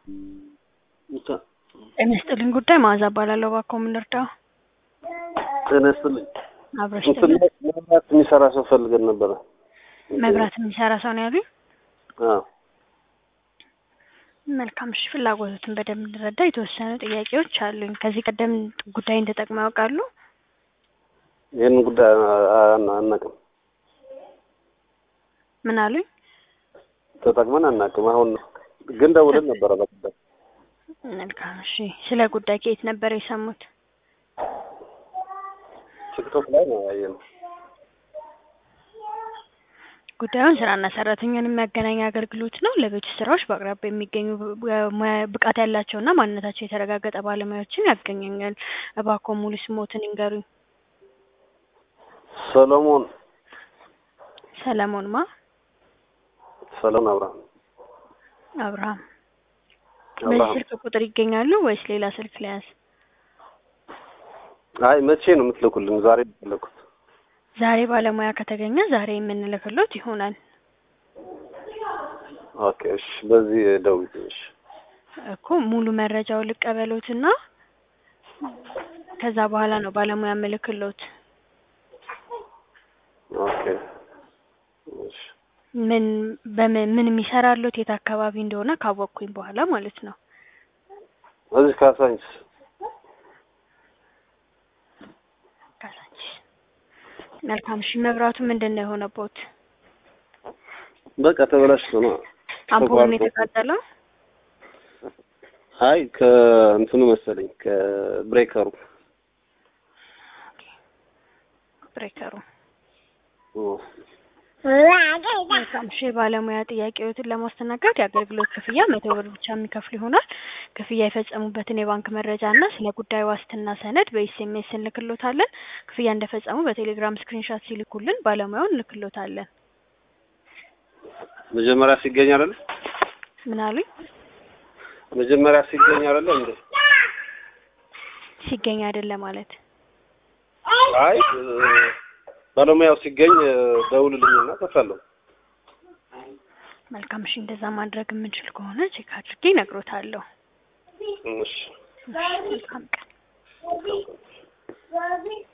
ጤና ይስጥልኝ ጉዳይ መዓዛ እባላለሁ። እባክዎ ምን ልርዳው? ጤና ይስጥልኝ። አብረሽ እንትን ጥልኝ መብራት የሚሰራ ሰው ፈልገን ነበረ። መብራት የሚሰራ ሰው ነው ያሉኝ? አዎ መልካም እሺ፣ ፍላጎቱን በደንብ እንድረዳ የተወሰኑ ጥያቄዎች አሉኝ። ከዚህ ቀደም ጉዳይን ተጠቅመው ያውቃሉ? ይህን ጉዳይ አና- አናውቅም፣ ምን አሉኝ? ተጠቅመን አናውቅም። አሁን ግን ደውለን ነበረ በቀደም። መልካም እሺ፣ ስለ ጉዳይ ከየት ነበር የሰሙት? ቲክቶክ ላይ ነው ያየነው። ጉዳዩን ስራና ሰራተኛን የሚያገናኝ አገልግሎት ነው። ለቤት ውስጥ ስራዎች በአቅራቢያ የሚገኙ ሙያ- ብቃት ያላቸውና ማንነታቸው የተረጋገጠ ባለሙያዎችን ያገናኛል። እባክዎ ሙሉ ስሞትን ይንገሩኝ። ሰሎሞን ሰለሞን ማ ሰሎሞን አብርሃም አብርሃም። በዚህ አብርሃም። ስልክ ቁጥር ይገኛሉ ወይስ ሌላ ስልክ ሊያዝ? አይ መቼ ነው የምትልኩልን? ዛሬ ነው የፈለኩት። ዛሬ ባለሙያ ከተገኘ ዛሬ የምንልክሎት ይሆናል ኦኬ እሺ፣ በዚህ ደውዪ እሺ። እኮ ሙሉ መረጃውን ልቀበሎትና ከዛ በኋላ ነው ባለሙያ ምልክሎት። ኦኬ እሺ። ምን በምን ምን የሚሰራሎት የት አካባቢ እንደሆነ ካወቅኩኝ በኋላ ማለት ነው። እዚህ ካሳንቺስ ካሳንቺስ። መልካም እሺ። መብራቱ ምንድን ነው የሆነቦት? በቃ ተበላሽቶ ነው። አምፖሉን ተቋርጦ። የተቃጠለው? አይ ከእንትኑ መሰለኝ ከብሬከሩ ብሬከሩ። ኦ፣ መልካም እሺ። የባለሙያ ጥያቄዎትን ለማስተናገድ የአገልግሎት ክፍያ መቶ ብር ብቻ የሚከፍሉ ይሆናል። ክፍያ የፈጸሙበትን የባንክ መረጃ እና ስለ ጉዳዩ ዋስትና ሰነድ በኤስኤምኤስ እንልክሎታለን። ክፍያ እንደፈጸሙ በቴሌግራም ስክሪንሻት ሲልኩልን ባለሙያውን እንልክሎታለን። መጀመሪያ ሲገኝ አይደለ? ምን አሉኝ? መጀመሪያ ሲገኝ አይደለ እንዴ? ሲገኝ አይደለም ማለት አይ እ፣ ባለሙያው ሲገኝ እ፣ ደውልልኝና እከፍላለሁ። መልካም እሺ። እንደዛ ማድረግ የምንችል ከሆነ ቼክ አድርጌ እነግሮታለሁ። እሺ መልካም ቀን።